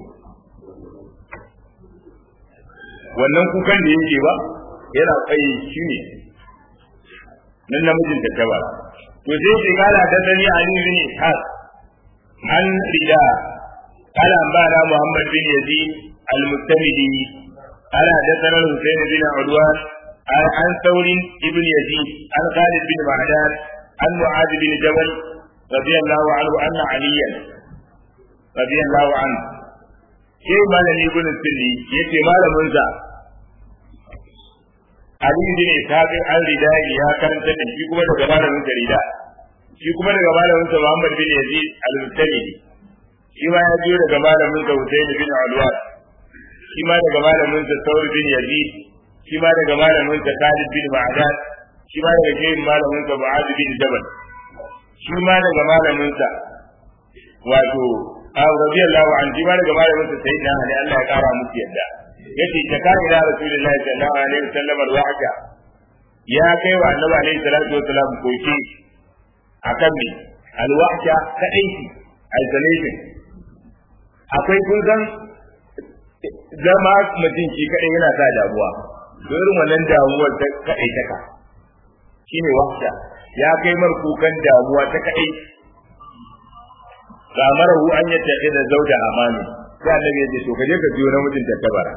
wannan kukan da yake ba yana tsaye shi ne nan namijin tattabara to sai ke kala da dani ali bin ishaq an rida قال أنبأنا محمد بن يزيد المستمدي قال حدثنا الحسين بن عدوان عن ثور بن يزيد عن خالد بن معدان عن معاذ بن جبل رضي الله عنه أن عليا رضي الله عنه شيء ما لم يكن السلي يتي ما لم ينزع Ali bin Ishaq an rida ya karanta da shi kuma daga malamin sa rida shi kuma daga malamin sa Muhammad bin Yazid al-Mustamidi shi ma ya biyo daga malamin sa Husayn bin Alwan shi ma daga malamin sa Thawr bin Yazid shi ma daga malamin sa Khalid bin Ma'dan shi ma daga shehin malamin sa Mu'adh bin Jabal shi ma daga malamin sa wato Abu radiyallahu anhu shi ma daga malamin sa Sayyidina Ali Allah ya kara musu yadda yace ta kai ila Rasulullahi sallallahu alaihi wasallam al-wahda ya kai wa Annabi alaihi salatu wasallam koki akan me al-wahda kadai isolation akwai kun san zama mutum shi kadai yana sa damuwa irin wannan damuwar ta kadai taka shine wahda ya kai mar kukan damuwa ta kadai gamarahu an yadda da zauda amani sai annabi ya ce to kaje ka biyo namijin ta tabara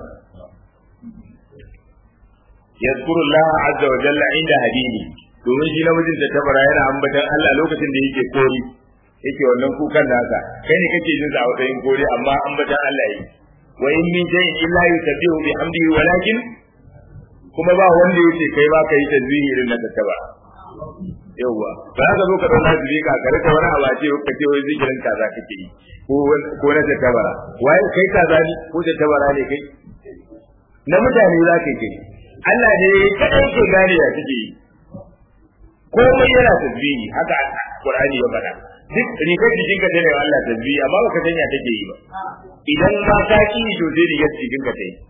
yazkuru Allah azza wa jalla inda hadini domin shi namijin ta tabara yana ambatan Allah lokacin da yake kori yake wannan kukan nasa kai ne kake jin sa a wajen kore amma an bata Allah yi wa in min shay'in illa yusabbihu bihamdihi walakin kuma ba wanda yake kai ba kai tasbihi irin na tattaba yawa ba za ka zo ka dauka tasbihi ka kare ka wani abace ka ce wai zikirin kaza kake yi ko ko na tattabara waye kai kaza ne ko tattabara ne kai na mutane za ka yi Allah ne kadai ke gane ya kake yi komai yana tasbihi haka Qur'ani ya faɗa duk rigar jikin ka tana Allah tasbihi amma baka sanya take yi ba idan ma ka ki to sai rigar jikin ka tayi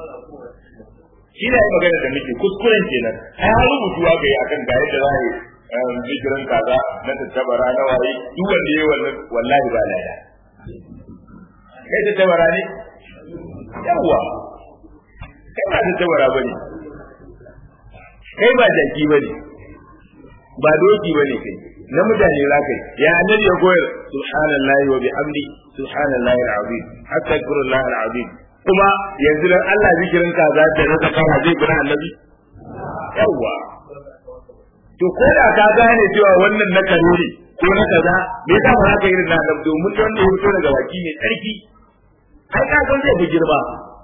shi ne magana da muke kuskuren kenan ai har rubutuwa ga yi akan ga yadda za zikirin kaza na tattabara na waye duk wanda yayi wannan wallahi ba lada kai tattabara ne yawa kai ba tattabara bane kai ba jaki bane ba doki bane kai na mutane za kai ya annabi ya koyar subhanallahi wa bihamdi subhanallahi alazim astaghfirullah alazim kuma yanzu dan Allah zikirin kaza da na zakara zai gura annabi yawa to ko da ka gane cewa wannan na kare ne ko na kaza me yasa ba ka irin na annabi domin wanda ya fito daga baki mai tsarki ai ka san zai fi girma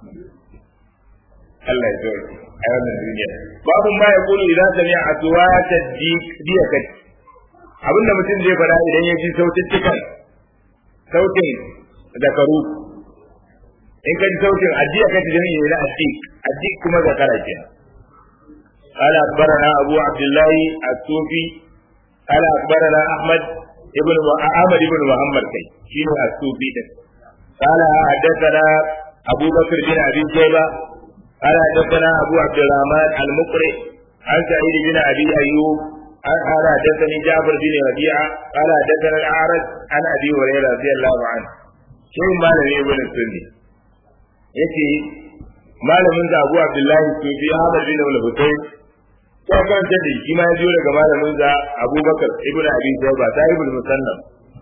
Allah ya zo a wannan duniya babu ma ya kulu idan sami a tuwata diya kai abinda mutum zai faɗa idan ya ji sautin cikan sautin zakaru in ka ji sautin addiya kai ta jami'i na addik addik kuma zakara kenan قال أخبرنا أبو عبد الله الصوفي قال أخبرنا أحمد ابن أحمد بن محمد كي شنو الصوفي ده قال حدثنا أبو بكر بن أبي شيبة قال حدثنا أبو عبد الرحمن المقرئ عن سعيد بن أبي أيوب قال حدثني جعفر بن ربيعة قال حدثنا الأعرج عن أبي هريرة رضي الله عنه شيء ما لم ابن السني يتي malamin da Abu Abdullahi Sufi Ahmad bin Al-Husayn ya karanta da shi ma ya biyo daga malamin da Abubakar ibn Abi Shayba sahibul musannaf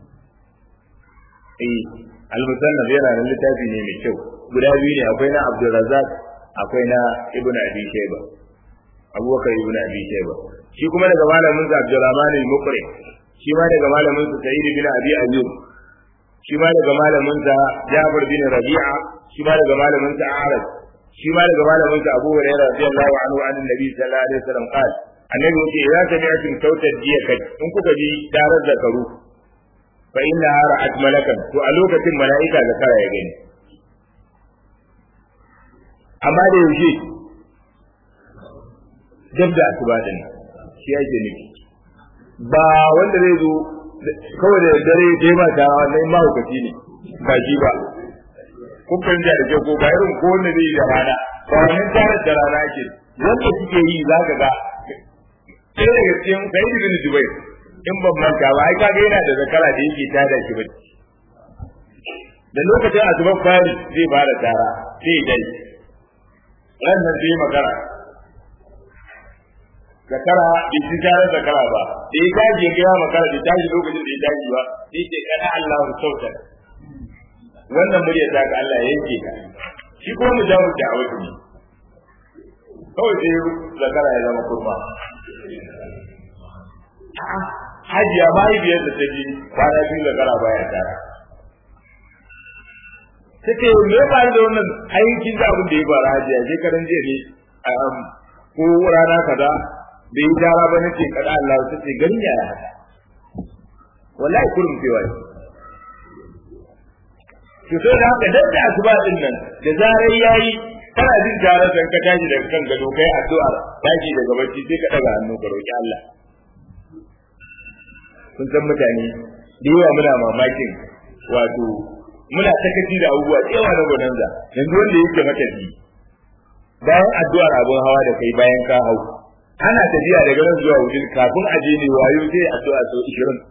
eh al-musannaf yana nan littafi ne mai kyau guda biyu ne akwai na Abdul Razzaq akwai na Ibn Abi Shayba Abubakar ibn Abi Shayba shi kuma daga malamin sa Abdurrahman al-Muqri shi ma daga malamin sa Sa'id bin Abi Ayyub shi ma daga malamin sa Jabir bin Rabi'a shi ma daga malamin sa Arab shi ma daga malamin sa Abu Hurairah radiyallahu anhu an Nabi sallallahu alaihi wasallam qala annabi yace idza sami'tum sautar jiya kai in kuka ji tarar zakaru fa inna ra'at malakan to a lokacin mala'ika zakara ya gani amma da yaushe dab da asuba din shi yake nufi ba wanda zai zo kawai da dare dai ba ta wannan mahaukaci ne ba shi ba kun fahimta da kyau ko ba irin ko wanda zai yi da rana ba wannan tarar da rana ake wanda suke yi za ka ga sai daga cikin sai ibn Jubair in ban manta ba ai kaga yana da zakara da yake tada shi ba da lokacin asuban fari zai fara tara sai dai wannan zai magana zakara bai ci tare zakara ba da ya tashi ya gaya makara bai tashi lokacin da ya tashi ba sai ce kana Allah sautar wannan murya ta ga Allah yanke ka shi ko mu jawo da awaki ne kawai sai zakara ya zama kurma hajiya mahaifiyar da ta ji kwana biyu zakara baya tara ta ce me ya faru da wannan aikin da abin da ya faru hajiya shekaran jiya ne ko rana kaza bai yi tara ba nake kada Allah ta ce gani ya haka wallahi kurum cewa ne to sai da haka dan da asuba din nan da zarar yayi kana jin tarar da ka tashi daga kan gado kai addu'ar tashi daga bacci sai ka daga hannu ka roki Allah kun san mutane da yawa muna mamakin wato muna takaci da abubuwa da yawa na gonanza yanzu wanda yake matafi bayan addu'ar abun hawa da kai bayan ka hau ana tafiya daga nan zuwa wudin kafin a je ne wayo sai addu'a sau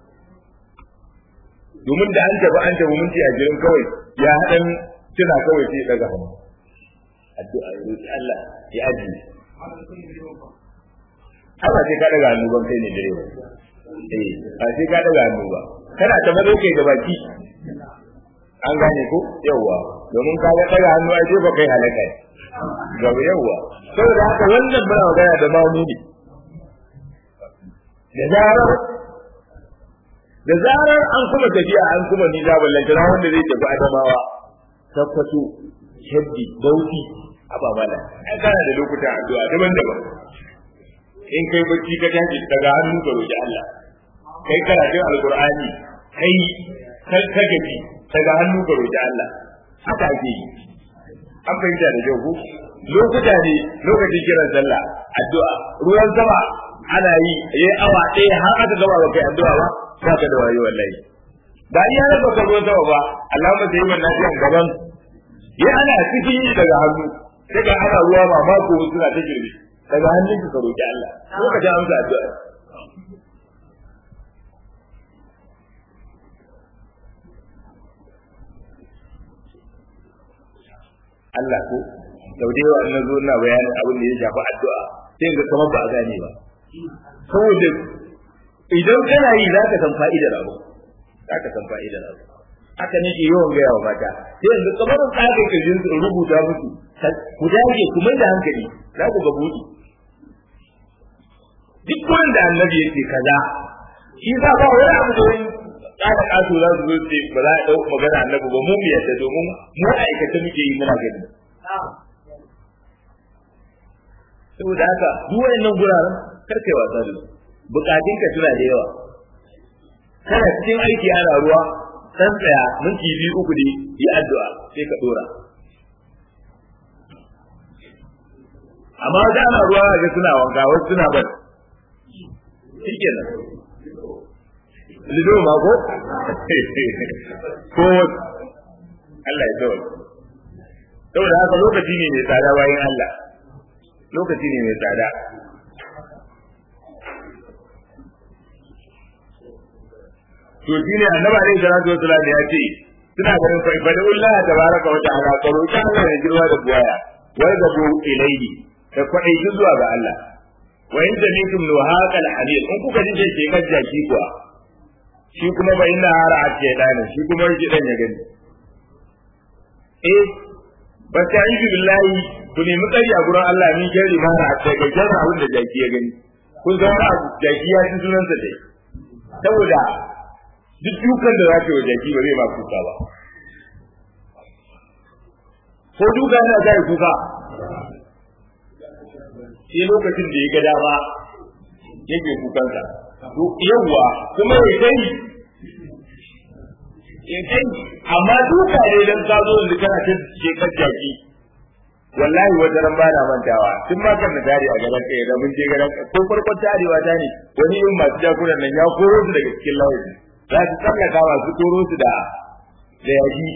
20 domin da an tafi an tafi minti a jirin kawai ya haɗan tuna kawai sai daga hannu addu'a ya roki Allah ya ajiye Allah sai ka daga hannu ban kai ne direba eh ba sai ka daga hannu ba kana ta mazo kai da baki an gane ko yawa domin ka ga daga hannu ai sai ba kai halaka ga yawa saboda haka wannan muna magana da mamu ne da zarar da zarar an kuma tafiya an kuma ni da ballantana wanda zai tafi adamawa tabbato shaddi bauti aba mala ai kana da lokutan addu'a daban-daban in kai bacci ka tashi daga hannu ka roki Allah kai karatun alqur'ani kai kai ka gaji daga hannu ka roki Allah haka ake yi an fahimta da kyau ko lokuta ne lokacin kiran sallah addu'a ruwan sama ana yi yayi awa ɗaya har aka gama ba kai addu'a ba ba ka da wayo wallahi ba iya raba ka ruwan sama ba Allahumma sai man lafiyan gaban ya ana cikin yi daga hannu sai ga ana ruwa ba mako suna ta girbi daga hannun ka roki Allah lokacin amsa addu'a Allah ko sau da yawa na zo ina bayanin abin da ya shafi addu'a sai ga kamar ba a gane ba saboda idan kana yi za ka san fa'idar abu za ka san fa'idar abu haka nake yawan gaya wa mata sai yanzu kamar tsarin kirjin su rubuta musu ku dage ku mai da hankali za ku ga buɗi duk wurin da annabi yake kaza shi za ba wani abu da wani kada kaso za su zo ce ba za a ɗau magana annabi ba mu mu yadda domin mu aikata muke yi muna gani saboda haka duk wayannan guraren kar kai wasa da su bukatunka suna da yawa kana cikin aiki ana ruwa dan tsaya minti biyu uku ne yi addu'a sai ka dora amma da ana ruwa ga suna wanka wasu suna bar shikenan lido ma ko ko Allah ya tsawo saboda haka lokaci ne mai tsada bayan Allah lokaci ne mai tsada to shine annabi alaihi salatu wasallam ya ce suna ganin fa ibadullah tabaraka wa ta'ala ka roki Allah ya girma da buwaya wai da bu ilayhi da kwadai zuwa ga Allah wa in jamitum nuhaqal hadid in kuka ji ke kajja ki kuwa shi kuma ba inna hara a ce dani shi kuma shi dan ya gani eh ba ta yi billahi ku nemi tsari a gurin Allah min jari mara a ce ga jara abin da jaki ya gani kun zama jaki ya ci sunansa dai saboda duk dukan da za ka yi jaki ba zai ma kuka ba ko duka yana zai kuka sai lokacin da ya ga dama yake kukansa to yawwa kuma ya kai ya kai amma duka ne dan ka zo da kana ta shekar jaki wallahi wata ran bana mantawa tun ma kan da tare a gaban kai da mun je gaban ko farkon tarewa ta ne wani yin masu jakunan nan ya koro su daga cikin layin za su tsallaka masu toro su da da yaji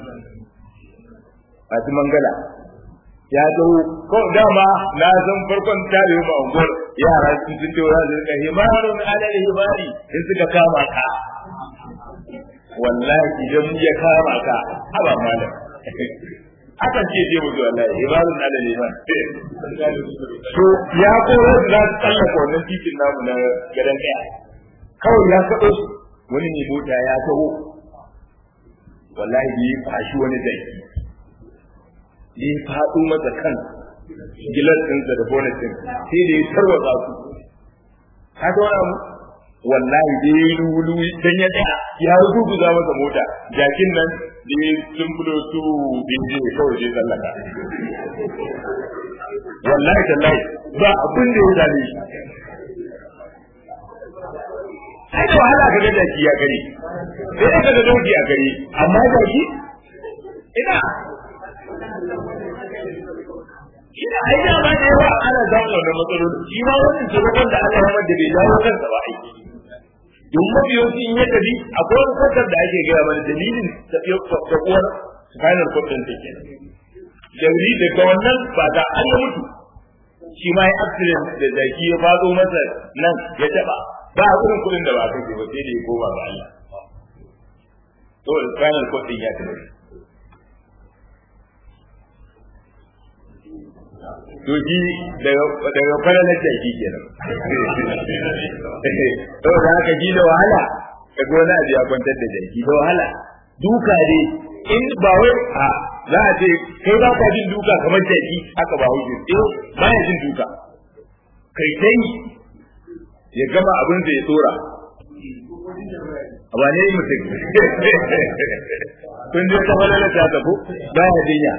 masu mangala ya dawo ko dama na san farkon tare ma unguwar yara sun sun ce za su rika himarun alal himari in suka kama ka wallahi idan ya kama ka haba malam akan ce je mu wallahi himarun alal himari to ya koro su za su tsallaka wannan titin namu na gadan daya kawai ya kaɗo su wani ne mota ya taho wallahi ya fashi wani zai ya faɗo masa kan gilas ɗinsa da bonnet ɗin sai da ya tarwatsa su haka wani abu wallahi da ya yi luwuluwi dan ya tsaya ya ruguza masa mota jakin nan da ya sumbulo su binje kawai je tsallaka wallahi tallahi ba abin da ya zame shi ai da wahala ka ga jaki ya gari sai ka ga doki a gari amma jaki ina ina ai da ba da yawa ana samun wannan matsaloli shi ma wannan taimakon da Allah ya mada bai dawo kansa ba ai don mabiyoci in ya tafi akwai wani kwatar da ake gaya mana dalilin tafiyar uwar final court din take jauri daga wannan ba da an ya mutu shi ma ya accident da jaki ya fado masa nan ya taba ba a irin kudin da ba kai ba sai da ya koma ga Allah to da final court din ya tafi to shi daga daga falalar jaki kenan to da haka ji da wahala daga wani abu ya kwantar da jaki da wahala duka ne in ba wai a za a ce kai ba ka jin duka kamar jaki haka ba hujji eh ba ya jin duka kai dai ya gama abin da ya tsora a wane mutum kun je ta falala ta tafi ba ya jinya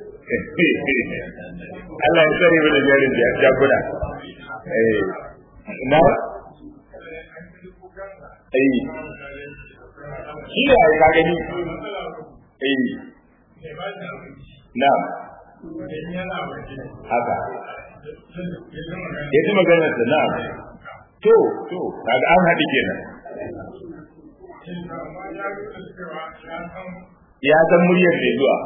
Allah ya tsare mu da jarin jakuna eh na eh shi ne a ka gani eh na haka ya ji maganar da na to to kaga an haɗi kenan ya san muryar da zuwa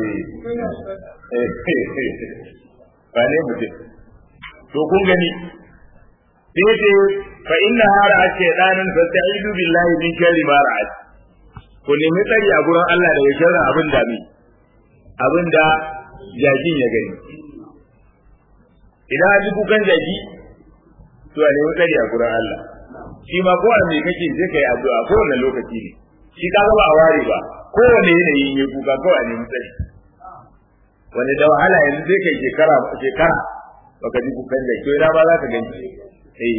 ba ne mutum to kun gani sai ce fa inna hara ake danin fa ta'idu billahi min sharri ma ra'at ku nemi tsari a gurin Allah daga sharrin abin da mi abin da jakin ya gani idan an ji kukan jaki to a nemi tsari a gurin Allah shi ma ko me kake sai kai addu'a ko wannan lokaci ne shi ka ga ba a ware ba kowane yanayi ne kuka kawai a nemi tsari wani da wahala yanzu sai kai shekara shekara baka ji kukan jaki ina ba za ka gani eh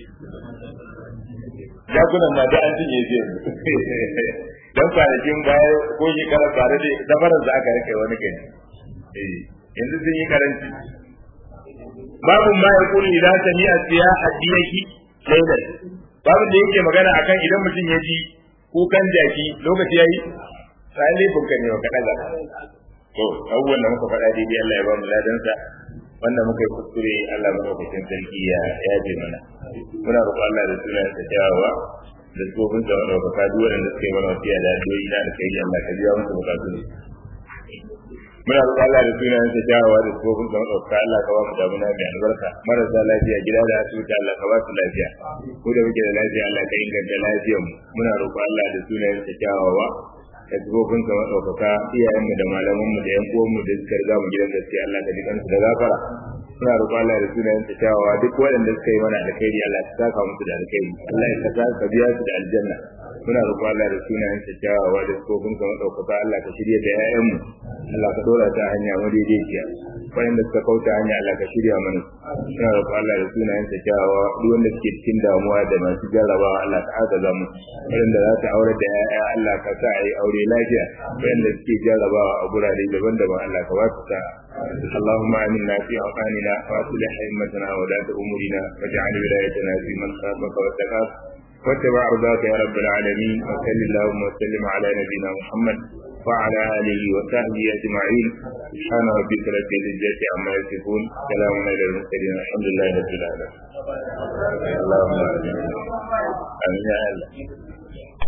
jakunan ma da an cinye su yanzu dan kwanakin baya ko shekara bare da dabarar da aka rike wani gani eh yanzu sun yi karanci babu ma ya kuli idan sami a siya addinaki lailan babu da yake magana akan idan mutum ya ji kukan jaki lokaci yayi sai ne bunka ne ka daga to abubuwan da muka faɗa daidai Allah ya ba mu ladansa wanda muka yi kuskure Allah madaukakin sarki ya yaje mana muna roƙon Allah da sunan sa kyawawa da tsofin sa wanda baka duk wanda suka yi mana wasiya da addu'o'i na da kai Allah ka biya musu bukatu muna roƙon Allah da sunan sa kyawawa da tsofin sa wanda baka Allah ka ba mu damuna mai albarka marasa lafiya gida da asibiti Allah ka ba su lafiya ko da muke da lafiya Allah ka inganta lafiyar mu muna roƙon Allah da sunan sa kyawawa da tsofin sa madaukaka iyayenmu da malamanmu da yan uwanmu da suka riga mu gidan gaskiya Allah ka ji kansu da gafara suna roƙon Allah da sunayen ta kyawawa duk waɗanda suka yi mana alkhairi Allah ka saka musu da alkhairi Allah ya saka ka biya su da aljanna muna roƙon Allah da sunayen ta kyawawa da tsofin ka madaukaka Allah ka shirya da ƴaƴanmu Allah ka dora ta hanya madaidaiciya waɗanda suka kauta hanya Allah ka shirya mana suna roƙon Allah da sunayen ta kyawawa duk wanda suke cikin damuwa da masu jarrabawa Allah ka agaza mu waɗanda za ta aure da ƴaƴa Allah ka sa a yi aure lafiya waɗanda suke jarrabawa a gurare daban-daban Allah ka ba su sa'a اللهم آمنا في أوطاننا وأصلح أئمتنا ولاة أمورنا واجعل ولايتنا في من خافك واتقاك واتبع رضاك يا رب العالمين وصل اللهم وسلم على نبينا محمد وعلى آله وصحبه أجمعين سبحان ربك رب العزة عما يصفون سلام على المرسلين الحمد لله رب العالمين اللهم آمين آمين يا الله